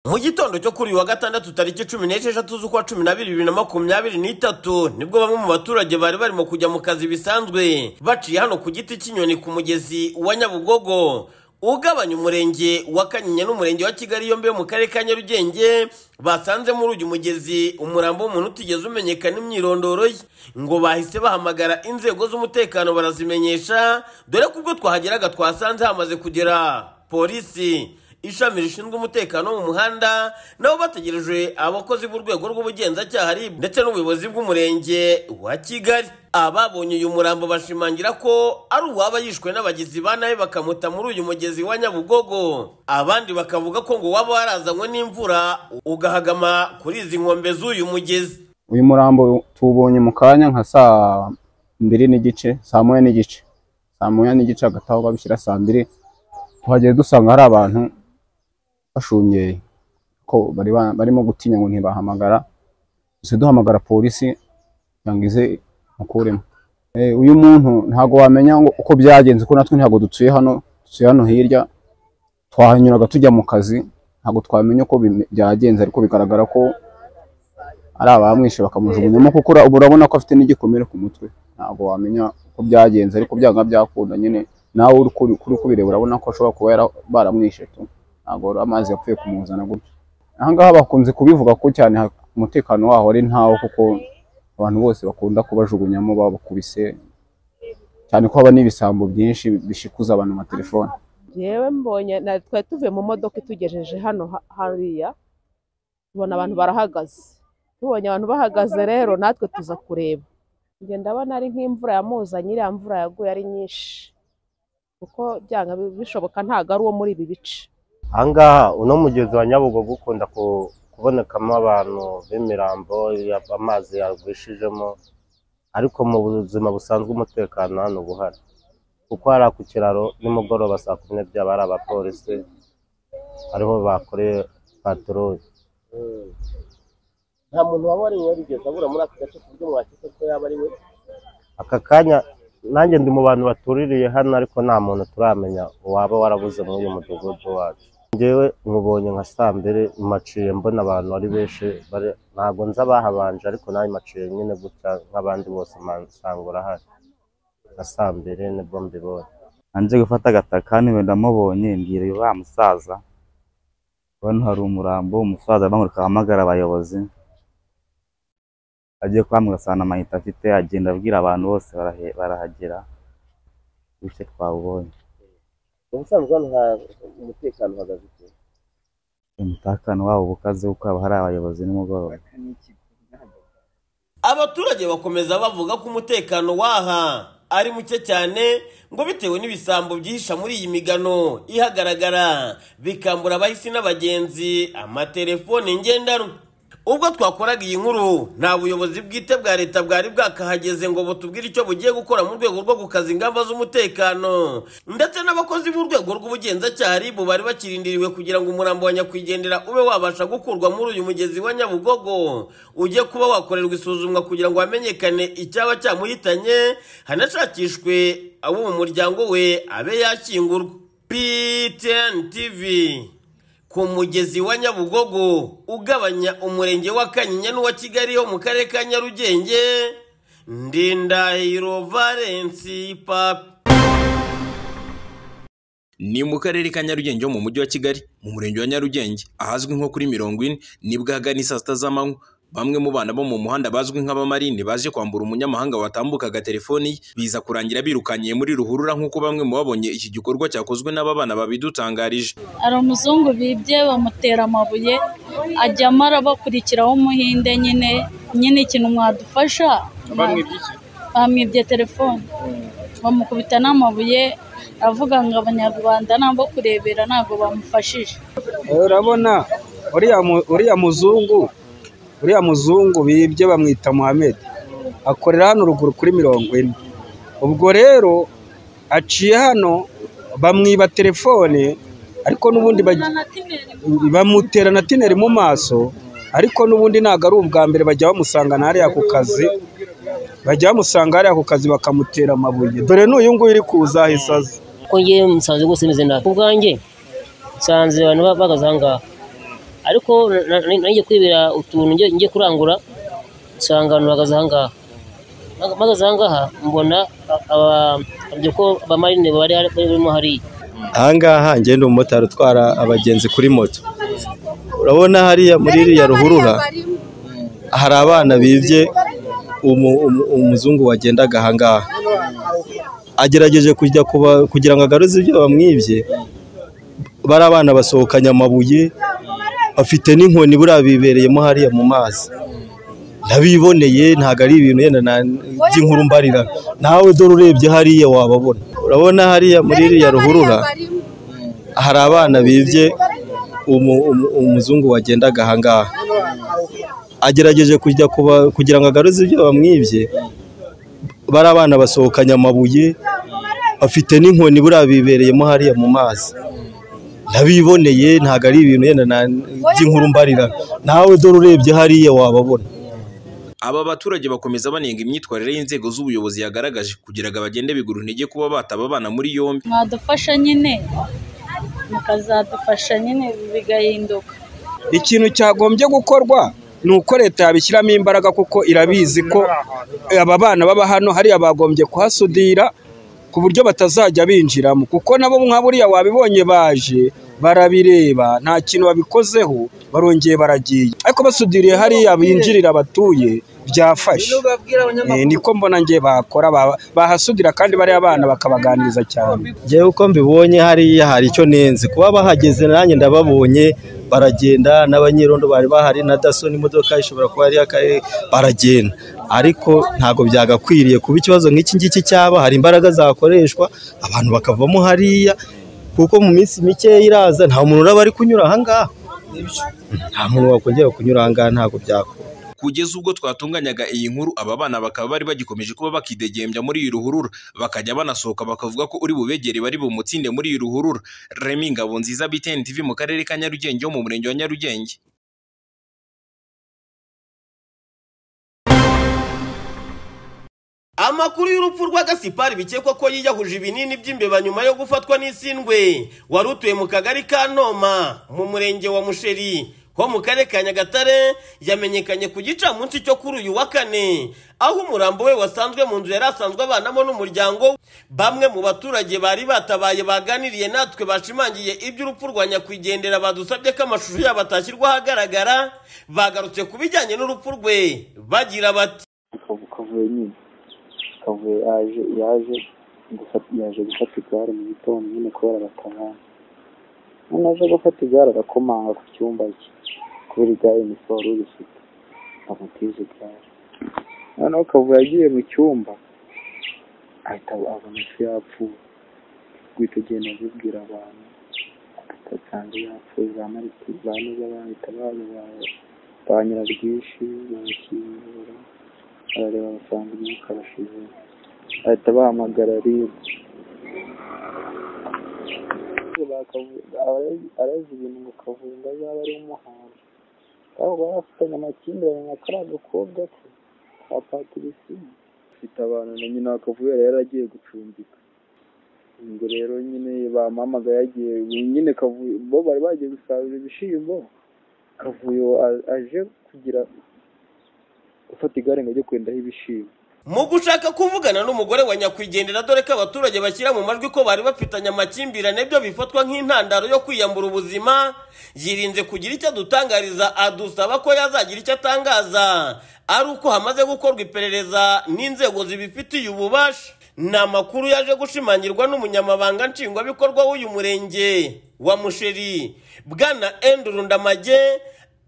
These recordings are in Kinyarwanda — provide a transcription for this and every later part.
mu gitondo cyo kuri uyu wa gatandatu tariki cumi n'esheshatu z'ukwa cumi n'abiri bibiri na makumyabiri n'itatu nibwo bamwe mu baturage bari barimo kujya mu kazi bisanzwe baciye hano ku giti cy'inyoni ku mugezi wa nyabugogo ugabanya umurenge wa kanyinya n'umurenge wa kigali yombi yo mu karere ka nyarugenge basanze muri uyu mugezi umurambo w'umuntu utigeze umenyekana imyirondoro ye ngo bahise bahamagara inzego z'umutekano barazimenyesha dore ko ubwo twahageraga twasanze hamaze kugera polisi ishami rishinzwe umutekano wo mu muhanda nabo bategereje abakozi b'urwego rw'ubugenzacyaha RIB ndetse n'ubuyobozi bw'umurenge wa Kigali ababonye uyu murambo bashimangira ko ari uwaba yishwe n'abagizi ba nabi bakamuta muri uyu mugezi wa Nyabugogo abandi bakavuga ko ngo waba warazanywe n'imvura ugahagama kuri izi nkombe z'uyu mugezi uyu murambo tuwubonye mu kanya nka saa mbiri n'igice saa moya n'igice saa moya n'igice hagati aho babishyira saa mbiri tuhageze dusanga hari abantu bashungeye ko bari ba- barimo gutinya ngo ntibahamagara gusa duhamagara polisi kugira ngo ize mukuremo Eh, uyu muntu ntabwo wamenya ngo uko byagenze kuko natwe ntabwo dutuye hano dutuye hano hirya twahanyuraga tujya mu kazi ntabwo twamenya uko bime- byagenze ariko bigaragara ko ari abamwishe bakamujugunyamo kuko ura- urabona ko afite n'igikomere ku mutwe ntabwo wamenya uko byagenze ariko byanga byakunda nyine nawe uri kuri kuri kubireba urabona ko ashobora kuba yara- baramwishe tu ntabwo ari amazi yapfuye kumuzana gutyo ahangaha bakunze kubivuga ko cyane ha- umutekano waho ari ntawo kuko abantu bose bakunda kubajugunyamo babakubise cyane ko haba n'ibisambo byinshi bishikuza abantu amatelefone yewe mbonye na- twari tuvuye mu modoka itugejeje hano ha- hariya tubona abantu barahagaze tubonye abantu bahagaze rero natwe tuza kureba njye ndabona ari nk'imvura yamuzanye iriya mvura yaguye ari nyinshi kuko byanga bi- bishoboka ntabwo ari uwo muri ibi bice ahangaha uno mugezi wa nyabugogo ukunda ku- kubonekamo abantu b'imirambo ya- amazi yagwishijemo ariko mu buzima busanzwe umutekano hano uba uhari kuko hari ku kiraro nimugoroba saa kumi n'ebyiri haba hari abapolisi ariho bakoreye patoroli nta muntu waba ariwe bigeze abura muri aka gace ku buryo mwakeka ko yaba ari we aka kanya nanjye ndi mu bantu batuririye hano ariko nta muntu turamenya uwaba warabuze muri uyu mudugudu wacu njyewe nkubonye nka saa mbiri maciye mbona abantu ari benshi bari- ntabwo nzi abahabanje ariko nawe maciye nyine gutya nk'abandi bose ma- nsanga urahari nka saa mbiri nibwo mbibonye anje gufata agatakani ndamubonye mbwira uyu wa musaza hano hari umurambo umusaza aramurika ahamagara abayobozi agiye kwambura asana amayinite afite agenda abwira abantu bose barahe- barahagera bityo twawubonye ubusanzwe hano ha- umutekano uhagaze iki umutakano wabo ubukaze kuko haba hari abayobozi nimugoroba abaturage bakomeza bavuga ko umutekano waha ari muke cyane ngo bitewe n'ibisambo byihisha muri iyi migano ihagaragara bikambura abahisi n'abagenzi amatelefone ngendanwa ubwo twakoraga iyi nkuru nta buyobozi bwite bwa leta bwari bwakahageze ngo butubwire icyo bugiye gukora mu rwego rwo gukaza ingamba z'umutekano ndetse n'abakozi b'urwego rw'ubugenzacyaha RIB bari bakirindiriwe kugira ngo umurambo wa nyakwigendera ube wabasha gukurwa muri uyu mugezi wa nyabugogo ujye kuba wakorerwa isuzumwa kugira ngo hamenyekane icyaba cyamuhitanye hanashakishwe abo mu muryango we abe yashyingurwa PTN TV ku mugezi wa nyabugogo ugabanya umurenge wa kanyinya n'uwa kigali ho mu karere ka nyarugenge ndindahiro valensi papi ni mu karere ka nyarugenge ho mu mujyi wa kigali mu murenge wa nyarugenge ahazwi nko kuri mirongo ine nibwo ahagana saa sita z'amanywa bamwe mu bana bo mu muhanda bazwi nk'abamarine baje kwambura umunyamahanga watambukaga telefoni ye, biza kurangira birukanyiye muri ruhurura nk'uko bamwe mu babonye iki gikorwa cyakozwe n'aba bana babidutangarije hari umuzungu bibye bamutera amabuye ajyamo arabakurikiraho umuhinde nyine nyine ikintu mwadufasha bamwibye telefone bamukubita n'amabuye avuga ngo abanyarwanda nabo kurebera ntabwo bamufashije Eh, urabona uriya mu- uriya muzungu uriya muzungu bibye bamwita Muhammad akorera hano ruguru kuri mirongo ine ubwo rero aciye hano bamwiba telefone ariko n'ubundi baj- bamutera na tineri mu maso ariko n'ubundi ntabwo ari ubwa mbere bajya bamusanga na hariya ku kazi bajya bamusanga hariya ku kazi bakamutera amabuye dore n'uyu nguyu uri kuza ahise aza ko njye musanze rwose meze nabi ubwanjye nsanze abantu bahagaze aha ngaha ariko nanjye kwibera utuntu njye kurangura nsanga abantu bahagaze aha ngaha bahagaze aha ngaha mbona ababyo ko abamarine bari barimo hariya aha ngaha njye ni umumotari utwara abagenzi kuri moto urabona hariya muri iriya ruhurura hari abana bibye umuzungu wagendaga aha ngaha agerageje kujya kugira ngo agaruze ibyo bamwibye bari abana basohokanye amabuye bafite n'inkoni buriya bibereyemo hariya mu mazi nabiboneye ntabwo ari ibintu yenda by'inkuru mbarira nawe dore urebye hariya wababona urabona hariya muri iriya ruhurura hari abana bibye umuzungu wagendaga aha ngaha agerageje kujya kugira ngo agaruze ibyo bamwibye bari abana basohokanye amabuye bafite n'inkoni buriya bibereyemo hariya mu mazi nabiboneye ntabwo ari ibintu yenda by'inkuru mbarira nawe dore urebye hariya wababona aba baturage bakomeza banenga imyitwarire y'inzego z'ubuyobozi yagaragaje kugira ngo bagende bigura intege kuba bataba abana muri yombi mwadufasha nyine mukazadufasha nyine bigahinduka ikintu cyagombye gukorwa ni uko leta yabishyiramo imbaraga kuko irabizi ko aba bana baba hano hariya bagombye kuhasudira ku buryo batazajya binjiramo kuko nabo nka buriya wabibonye baje barabireba nta kintu babikozeho barongeye baragiye ariko basudiriye hariya binjirira abatuye byafashe niko mbona ngiye bakora bahasudira kandi bariya bana bakabaganiriza cyane ngewe uko mbibonye hariya hari icyo nenze kuba bahageze nanjye ndababonye baragenda n'abanyirondo bari bahari na daso n'imodoka ishobora kuba hariya baragenda ariko ntabwo byagakwiriye kuba ikibazo nk'iki ngiki cyaba hari imbaraga zakoreshwa abantu bakavamo hariya kuko mu minsi mikeya iraza nta muntu uraba ari kunyura aha ngaha nta muntu wakongera kunyura aha ngaha ntabwo byakora kugeza ubwo twatunganyaga iyi nkuru aba bana bakaba bari bagikomeje kuba bakidegembya muri iyi ruhurura bakajya banasohoka bakavuga ko uri bubegere bari bumutsinde muri iyi ruhurura remi ngabo nziza biteni tv mu karere ka nyarugenge ho mu murenge wa nyarugenge amakuru y'urupfu rwa gasipari bikekwa ko yiyahuje ibinini by'imbeba nyuma yo gufatwa n'isindwe wari utuye mu kagari ka ntoma mu murenge wa musheri ho mu karere ka nyagatare yamenyekanye ku gicamunsi cyo kuri uyu wa kane aho umurambo we wasanzwe mu nzu yari asanzwe abanamo n'umuryango bamwe mu baturage bari batabaye baganiriye natwe bashimangiye iby'urupfu rwa nyakwigendera badusabye ko amashusho yabo atashyirwa ahagaragara bagarutse ku bijyanye n'urupfu rwe bagira bati kavuye yaje yaje yaje gufata igare mu gitondo nyine kubera abatabana noneho aje gufata igare arakomanga ku cyumba cye kubera igare ni siporo urifite amutize igare noneho kavuye agiye mu cyumba ahita abona ko yapfuye guhita agenda abibwira abantu asanga yapfuye ba marite bahita babibaye ba nyirabwinshi barakingura barareba basanga imyuka irashize bahita bahamagara ribu arazi ibintu ngo kavuga azaba ari umuhanzi aho bari bafitanye amakimbirane na kariya gakobwa ke ka patirisimu afite abantu na nyina wakavuye yari agiye gucumbika ubwo rero nyine bamuhamagaye yagiye nyine kavuye bo bari bagiye gusarura ibishyimbo kavuye aje kugira ufata igare ngo ajye kwendaho ibishimbo mu gushaka kuvugana n'umugore wa nyakwigendera dore ko abaturage bashyira mu majwi ko bari bafitanye amakimbirane byo bifatwa nk'intandaro yo kwiyambura ubuzima yirinze kugira icyo adutangariza adusaba ko yazagira icyo atangaza ari uko hamaze gukorwa iperereza n'inzego zibifitiye ububasha ni amakuru yaje gushimangirwa n'umunyamabanga nshingwabikorwa w'uyu murenge wa musheri bwana enduru ndamage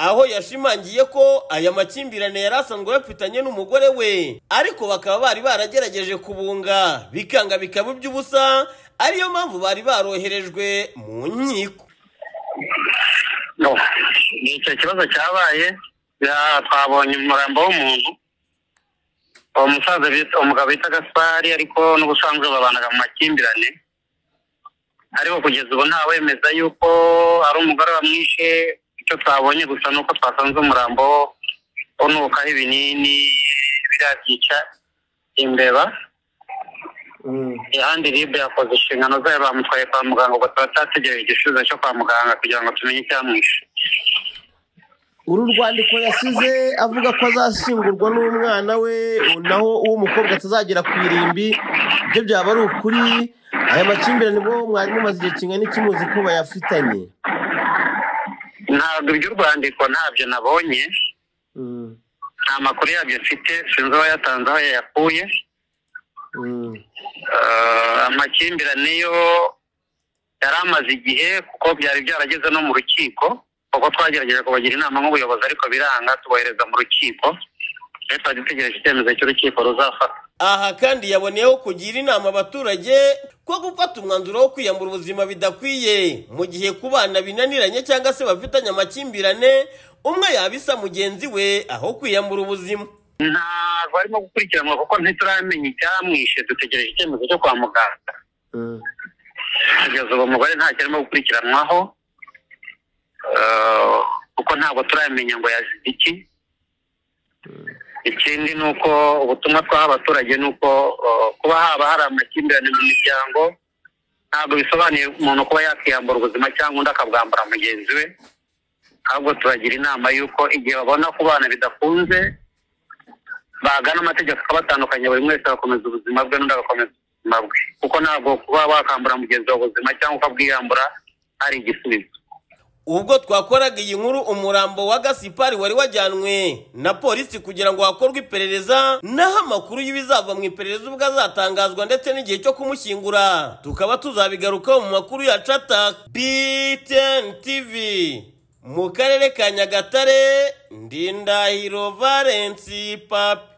aho yashimangiye ko aya makimbirane yari asanzwe bafitanye n'umugore we ariko bakaba bari baragerageje kubunga bikanga bikaba iby'ubusa ariyo mpamvu bari baroherejwe mu nkiko ni icyo kibazo cyabaye twabonye umurambo w'umuntu uwo musaza umugabo bita gaspari ariko n'ubusanzwe babanaga mu makimbirane ariko kugeza ubu ntawemeza yuko ari umugore wamwishe icyo twabonye gusa ni uko twasanze umurambo unukaho ibinini biriya byica imbeba ahandi ribe yakoze inshingano zayo bamutwaye kwa muganga ubwo tuba twategereje igisubizo cyo kwa muganga kugira ngo tumenye icyamwishe uru rwandiko yasize avuga ko azashyingurwa n'umwana we naho uw'umukobwa atazagera ku irimbi ibyo byaba ari ukuri aya makimbirane bwo mwari mumaze igihe kingana iki muzi ko bayafitanye ntabwo iby'urwandiko ntabyo nabonye nta makuru yabyo mfite sinzi uwo yatanze aho yayakuye Eh, amakimbirane yo yari amaze igihe kuko byari byarageze no mu rukiko kuko twagerageje kubagira inama nk'ubuyobozi ariko biranga tubohereza mu rukiko rero twari dutegereje icyemezo cy'urukiko ruzafata aha kandi yaboneyeho kugira inama abaturage ko gufata umwanzuro wo kwiyambura ubuzima bidakwiye mu gihe ku bana binaniranye cyangwa se bafitanye amakimbirane umwe yabisa mugenzi we aho kwiyambura ubuzima ntabwo arimo gukurikiranwa kuko ntituramenya icyamwishe dutegereje icyemezo cyo kwa muganga kugeza ubu umugore ntacyo arimo gukurikiranwaho Eh, kuko ntabwo turamenya ngo yazize iki ikindi ni uko ubutumwa twaha abaturage ni uko eh, kuba haba hari amakimbirane mu miryango ntabwo bisobanuye umuntu kuba yakiyambura ubuzima cyangwa undi akabwambura mugenzi we ahubwo turagira inama y'uko igihe babona ku bana bidakunze bagana amategeko abatandukanye buri wese agakomeza ubuzima bwe n'undi agakomeza ubuzima bwe kuko ntabwo kuba wakambura mugenzi wawe ubuzima cyangwa ukabwiyambura ari igisubizo ubwo twakoraga iyi nkuru umurambo wa gasipari wari wajyanwe na polisi kugira ngo hakorwe iperereza naho amakuru y'ibizava mu iperereza ubwo azatangazwa ndetse n'igihe cyo kumushyingura tukaba tuzabigarukaho mu makuru ya cata btn tv mu karere ka nyagatare ndindahiro valensi papi